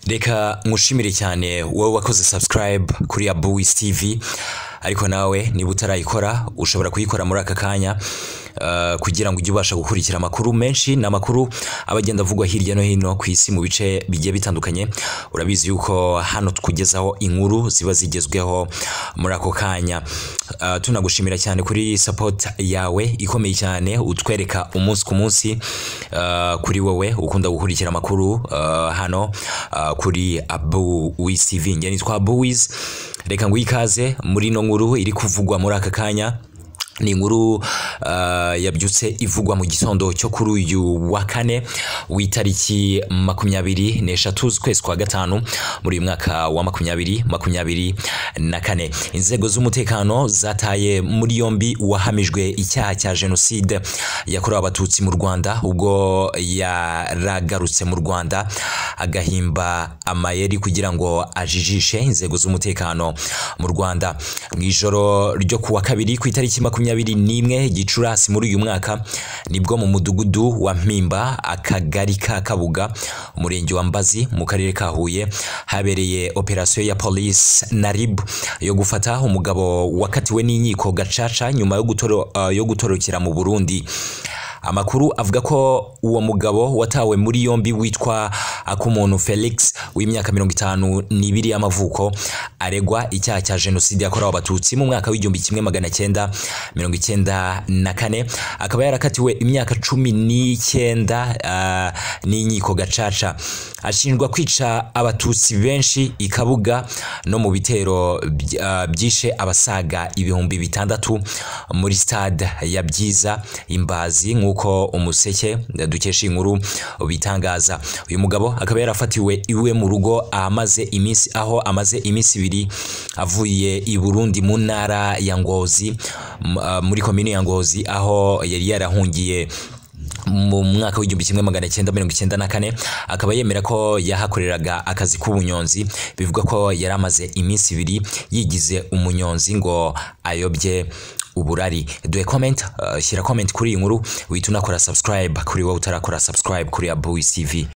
reka nkushimire cyane wowe wakoze subscribe kuri abuwisi tivi ariko nawe niba utarayikora ushobora kuyikora muri aka kanya eh, kugira ngo ujye ubasha gukurikira amakuru menshi ni amakuru aba agenda avugwa hirya no hino ku isi mu bice bigiye bitandukanye urabizi yuko hano tukugezaho inkuru ziba zigezweho muri ako kanya Eh, tunagushimira cyane kuri support yawe ikomeye cyane utwereka umunsi ku munsi eh, kuri wowe ukunda gukurikira amakuru eh, hano eh, kuri abu wisivi njye nitwa abu wisi reka ngo ikaze muri ino nkuru iri kuvugwa muri aka kanya ni inkuru ah, yabyutse ivugwa mu gitondo cyo kuri uyu wa kane w'itariki makumyabiri n'eshatu z'ukwezi kwa gatanu muri uyu mwaka wa makumyabiri makumyabiri na kane inzego z'umutekano zataye muri yombi uwahamijwe icyaha cya jenoside yakorewe abatutsi mu rwanda ubwo yaragarutse mu rwanda agahimba amayeri kugira ngo ajijishe inzego z'umutekano mu rwanda mu ijoro ryo ku wa kabiri ku itariki makumyabiri n'imwe gicurasi muri uyu mwaka nibwo mu mudugudu wa mpimba akagari ka kabuga umurenge wa mbazi mu karere ka huye habereye operasiyo ya polisi na rib yo gufata umugabo wakatiwe n'inkiko gacaca nyuma yo gutoro- eh, yo gutorokera mu burundi Amakuru avuga ko uwo mugabo watawe muri yombi witwa Akumuntu Felix w'imyaka mirongo itanu n'ibiri y'amavuko aregwa icyaha cya jenoside yakorewe abatutsi mu mwaka w'igihumbi kimwe magana cyenda mirongo icyenda na kane akaba yarakatiwe imyaka cumi n'icyenda ah, n'inkiko gacaca ashinjwa kwica abatutsi benshi i Kabuga no mu bitero by- ah, byishe abasaga ibihumbi bitandatu muri stade ya Byiza imbazi nk'uko umuseke dukesha inkuru bitangaza uyu mugabo akaba yarafatiwe iwe mu rugo amaze iminsi aho amaze iminsi ibiri avuye i Burundi mu ntara ya Ngozi m- ah, muri komini ya Ngozi aho yari yarahungiye mu mwaka w'igihumbi kimwe magana cyenda mirongo icyenda na kane akaba yemera ko yahakoreraga akazi k'ubunyonzi bivuga ko yari amaze iminsi ibiri yigize umunyonzi ngo ayobye uburari duhe comment uh, shyira comment kuri iyi nkuru wihita unakora subscribe kuri wowe utarakora subscribe kuri abuwi tv